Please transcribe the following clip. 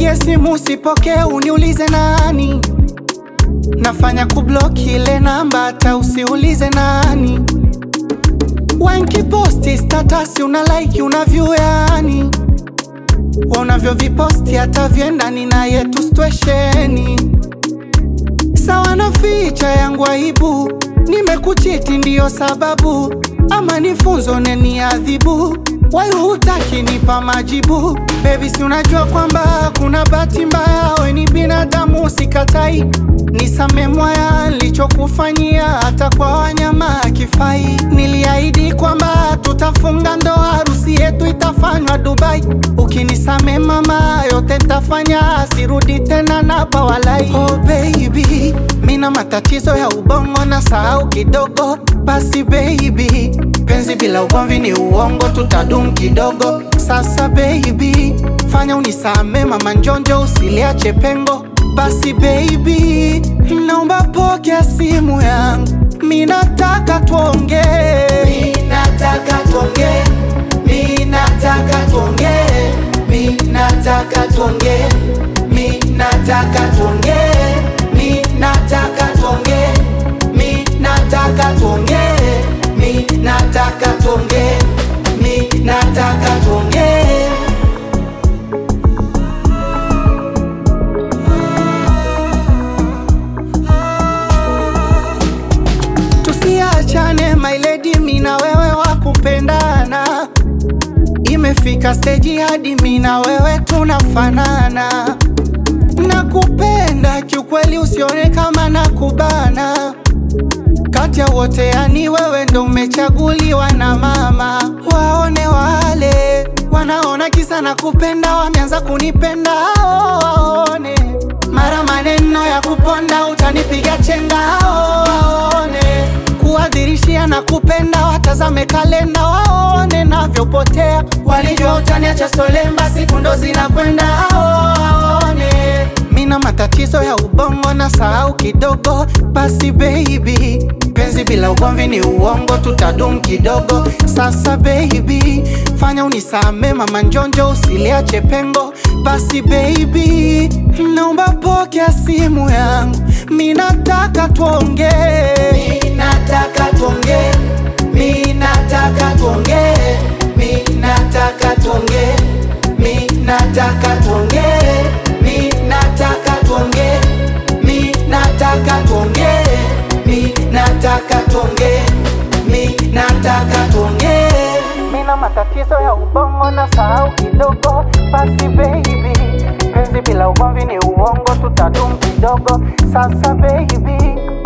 Nikupigie simu sipokee, uniulize nani. Nafanya kublock ile namba, hata usiulize nani. Wankiposti status una like una view yani wanavyoviposti hata vyendani na yetu stwesheni sawa na ficha yangu aibu, nimekuchiti ndiyo sababu, ama nifunzo neni adhibu, wai hutaki nipa majibu. Baby, si unajua kwamba kuna bahati mbaya, we ni binadamu, sikatai. Nisame mwaya nilichokufanyia, hata kwa wanyama akifai. Niliahidi kwamba tutafunga ndoa, harusi yetu itafanywa Dubai. Ukinisame mama, yote ntafanya, sirudi tena na pawalai. Oh baby, mina matatizo ya ubongo na sahau kidogo, basi baby, penzi bila ugomvi ni uongo, tutadum kidogo. Sasa baby, fanya unisame mama njonjo, usiliache pengo. Basi baby, naomba pokea simu yangu, minataka tuongee, Minataka tuongee, minataka tuongee, minataka tuongee, minataka tuongee, minataka tuongee, minataka tuongee, minataka tuongee, minataka tuongee. tusiachane my lady, mina wewe wa kupendana. Imefika steji hadi mina wewe tunafanana. Nakupenda kiukweli, usione kama nakubana. Kati ya wote yani wewe ndo umechaguliwa na mama. Waone wale wanaona kisa na kupenda, wameanza kunipenda hao waone. Mara maneno ya kuponda, utanipiga chenga hao waone. Kuwadhirishia na kupenda, watazame kalenda waone navyopotea. Walijua utaniacha solemba, siku ndo zinakwenda hao waone. Mina matatizo ya ubongo na sahau kidogo, basi baby, penzi bila ugomvi ni uongo, tutadum kidogo. Sasa baby, fanya unisame mama njonjo, usiliache pengo. Basi baby, naomba pokea simu yangu, minataka tuongee. Minataka tuongee, minataka tuongee, minataka tuongee, minataka tuongee, minataka tuongee, minataka tuongee, minataka tuongee, minataka tuongee. Mina matatizo ya ubongo na sahau kidogo, basi baby, penzi bila ugomvi ni uongo, tutadum kidogo. Sasa baby,